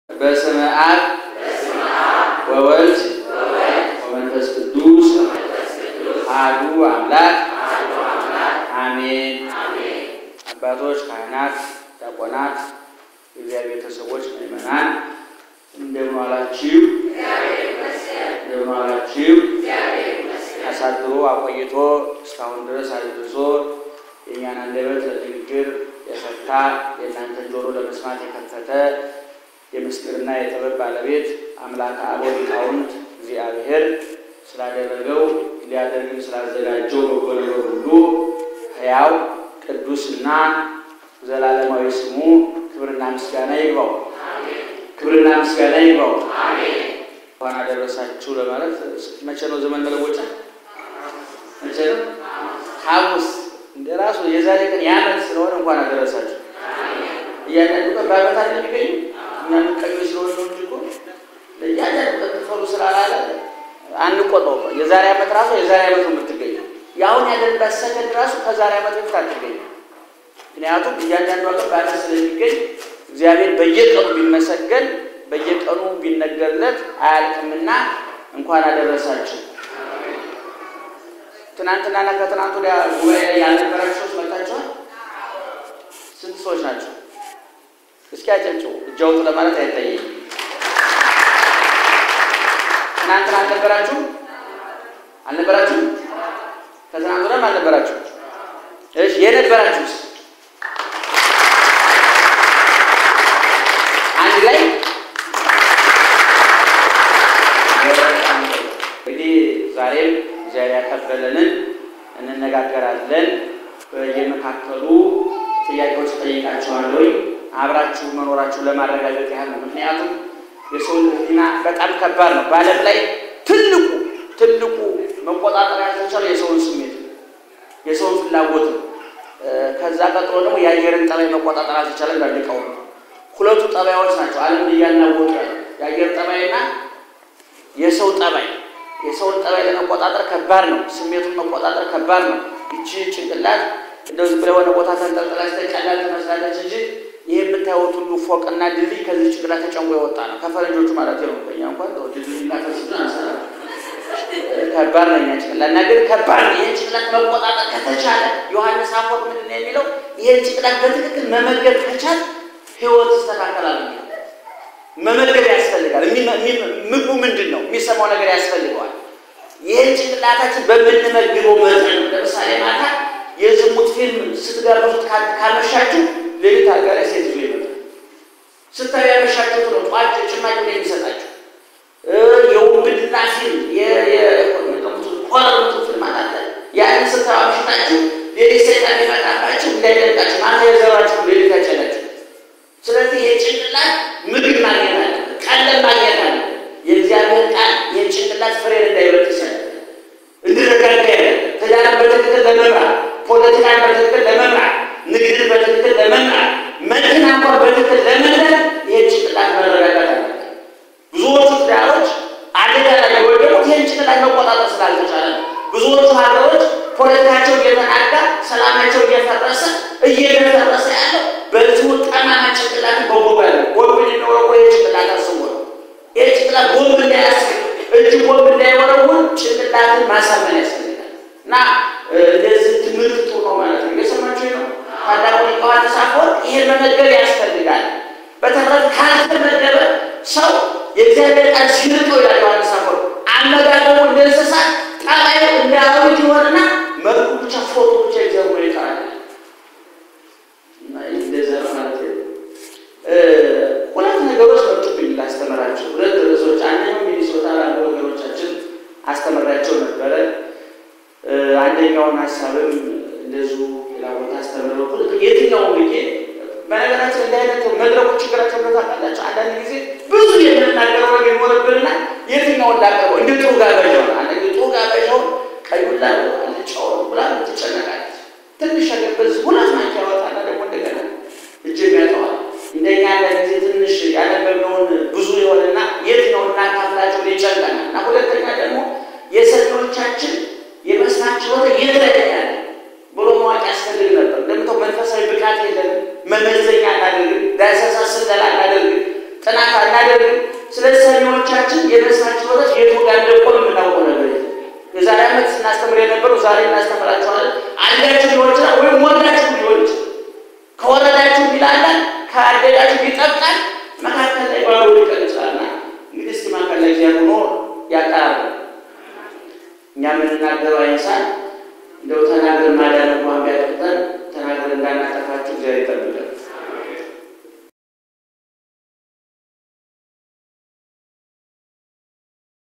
በስመ አብ ወወልድ ወመንፈስ ቅዱስ አሐዱ አምላክ አሜን። አባቶች፣ ካህናት፣ ዲያቆናት፣ የእግዚአብሔር ቤተሰቦች፣ ምዕመናን እንደምን ዋላችሁ? እንደምን ዋላችሁ? አሳድሮ አቆይቶ እስካሁን ድረስ አድርሶ የእኛን አንደበት ለንግግር የፈታ የእናንተን ጆሮ ለመስማት የከፈተ የምስጢርና የጥበብ ባለቤት አምላከ አበው ሊቃውንት እግዚአብሔር ስላደረገው ሊያደርግም ስላዘጋጀው በጎ ነገር ሁሉ ሕያው ቅዱስና ዘላለማዊ ስሙ ክብርና ምስጋና ይግባው። ክብርና ምስጋና ይግባው። እንኳን አደረሳችሁ ለማለት መቼ ነው ዘመን መለወጫ? መቼ ነው? ሐሙስ እንደ ራሱ የዛሬ ቀን የዓመት ስለሆነ እንኳን አደረሳችሁ። እያንዳንዱ ቀን በዓመት አይደል የሚገኙ እኛ ምቀኞች ስለሆነ ነው እንጂ እኮ ለእያንዳንዱ ቀን ትፈሩ ስላላለ አንቆጠው። የዛሬ ዓመት ራሱ የዛሬ ዓመት ነው የምትገኘው። የአሁን ያለንበት ሰከንድ ራሱ ከዛሬ ዓመት በፊት አትገኝ። ምክንያቱም እያንዳንዱ ቀን በዓመት ስለሚገኝ እግዚአብሔር በየቀኑ ቢመሰገን በየቀኑ ቢነገርለት አያልቅምና እንኳን አደረሳችሁ። ትናንትናና ከትናንት ወዲያ ጉባኤ ላይ ያልነበራችሁ ሰዎች መጣችኋል? ስንት ሰዎች ናቸው? እስኪ አጨብጭቡ። እጅ አውጡ ለማለት አይታየኝም። ትናንትና አልነበራችሁ አልነበራችሁ? ከትናንት ወዲያም አልነበራችሁ? እሺ የነበራችሁስ አንድ ላይ እንግዲህ ዛሬም እግዚአብሔር ያቀበለንን እንነጋገራለን። በየመካከሉ ጥያቄዎች ጠይቃችኋለሁ። አብራችሁ መኖራችሁ ለማረጋገጥ ያህል ነው። ምክንያቱም የሰው ሕሊና በጣም ከባድ ነው። በዓለም ላይ ትልቁ ትልቁ መቆጣጠር ያልተቻለ የሰውን ስሜት የሰውን ፍላጎት ነው። ከዛ ቀጥሎ ደግሞ የአየርን ጠባይ መቆጣጠር አልተቻለም። ዳልቀው ሁለቱ ጠባዮች ናቸው ዓለምን እያናወጡ ያለ የአየር ጠባይና የሰው ጠባይ። የሰውን ጠባይ ለመቆጣጠር ከባድ ነው። ስሜቱን መቆጣጠር ከባድ ነው። ይቺ ጭንቅላት እንደው ዝም ብላ የሆነ ቦታ ተንጠልጥላ ቀላል ትመስላለች እንጂ ይህ የምታዩት ሁሉ ፎቅና ድልድይ ከዚህ ጭንቅላት ተጨንቆ የወጣ ነው። ከፈረንጆቹ ማለት ነው። በእኛ እንኳን ድልድይና ከስብን አንሰራ ከባድ ነው። እኛ ጭንቅላት እና ግን ከባድ ነው። ይህን ጭንቅላት መቆጣጠር ከተቻለ ዮሐንስ አፈወርቅ ምንድን ነው የሚለው? ይህን ጭንቅላት በትክክል መመገብ ከቻል ህይወት ይስተካከላል። መመገብ ያስፈልጋል። ምግቡ ምንድን ነው? የሚሰማው ነገር ያስፈልገዋል። ይህን ጭንቅላታችን በምንመግበው መጠን ለምሳሌ ማታ የዝሙት ፊልም ስትጋብዙት ካመሻችሁ ሌሊት አልጋ ላይ ሴት ይዞ ይመጣል። ስታዩ ያመሻችሁት ነው ጧት ጭማቂ ነው የሚሰጣችሁ። የውንብድና ፊልም ኮረምቱ ፊልም አላለ ያንን ስታዩ አምሽታችሁ ሌሊት ሰይጣን ሊመጣባችሁ እንዳይደንቃችሁ ማታ የዘራችሁ ሌሊት ያጨላችሁ። ስለዚህ የጭንቅላት ምግብ ማግኘት አለ፣ ቀለም ማግኘት አለ። የእግዚአብሔር ቃል የጭንቅላት ፍሬን እንዳይበጥ ይሰላል እንድረጋጋ ያለ ትዳርን በትክክል ለመምራት ፖለቲካን በትክክል ለመምራት ንግድን በትክክል ለመምራት መኪና እንኳን በትክክል ለመንዳት ይህን ጭንቅላት መረጋጋት አለ። ብዙዎቹ ትዳሮች አደጋ ላይ የወደቁት ይህን ጭንቅላት መቆጣጠር ስላልተቻለ ነው። ብዙዎቹ ሀገሮች ፖለቲካቸው እየተናጋ ሰላማቸው እየፈረሰ እየደፈረሰ ያለው በዚሁ ጠማማ ጭንቅላት በቦባ ያለ ቦምብ የሚወረወ የጭንቅላት አስቦ ነው። ይህ ጭንቅላት ቦምብ እንዳያስብ እጅ ቦምብ እንዳይወረውር ጭንቅላትን ማሳመን ያስፈልጋል። እና እንደዚህ ትምህርት ጥሩ ነው ማለት ነው። የሰማችሁ ነው። ታላቁ ሊቅ ዮሐንስ አፈወርቅ ይሄን መመገብ ያስፈልጋል። በተረፈ ካልተመገበ ሰው የእግዚአብሔር ቃል ሲርቀው ይላል ዮሐንስ አፈወርቅ አመጋገቡ እንደ እንስሳት ጠባዩ እንደ አራዊት ይሆንና መልኩ ብቻ ፎቶ ብቻ ይዘው ይቀራል። እንደዛ ማለት ነው። ሁለት ነገሮች መጡብኝ ላስተምራቸው። ሁለት ርዕሶች፣ አንደኛው ሚኒሶታ ላሉ ወገኖቻችን አስተምራቸው ነበረ። አንደኛውን ሀሳብም እንደዚሁ ሌላ ቦታ አስተምረው የትኛው ብዬ በነገራችን እንደ አይነት መድረኩ ችግራቸው ታውቃላችሁ። አንዳንድ ጊዜ ብዙ የምንናገረው ነገር ይኖርብንና የትኛውን ላቀርበው እንደ ጥሩ ጋበዣው አንድ ጥሩ ጋበዣው ቀዩን ላ አልጫው ብላ ትጨነቃለች። ትንሽ ነገር በዚህ ሁለት ማንኪያ ያወጣና ደግሞ እንደገና እጅ ያጠዋል። እንደኛ አንዳንድ ጊዜ ትንሽ ያነበብነውን ብዙ የሆነና የትኛውን እናካፍላቸው ይጨንቀናል። እና ሁለተኛ ደግሞ የሰሚዎቻችን የመስማት ችሎታ የት ላይ ያለ ብሎ ማወቅ ያስፈልግ ነበር። እንደምታው መንፈሳዊ ብቃት የለንም። መመዘኛ አናደርግም። ዳሰሳ ስለላ አናደርግም። ጥናት ባናደርግም ስለ ሰሚዎቻችን የነሳቸው ወረት የቱ ጋር እንደቆም የምናውቀው ነገር የለም። የዛሬ ዓመት ስናስተምር የነበረው ዛሬ እናስተምራቸዋለን። አንዳችን የሆነ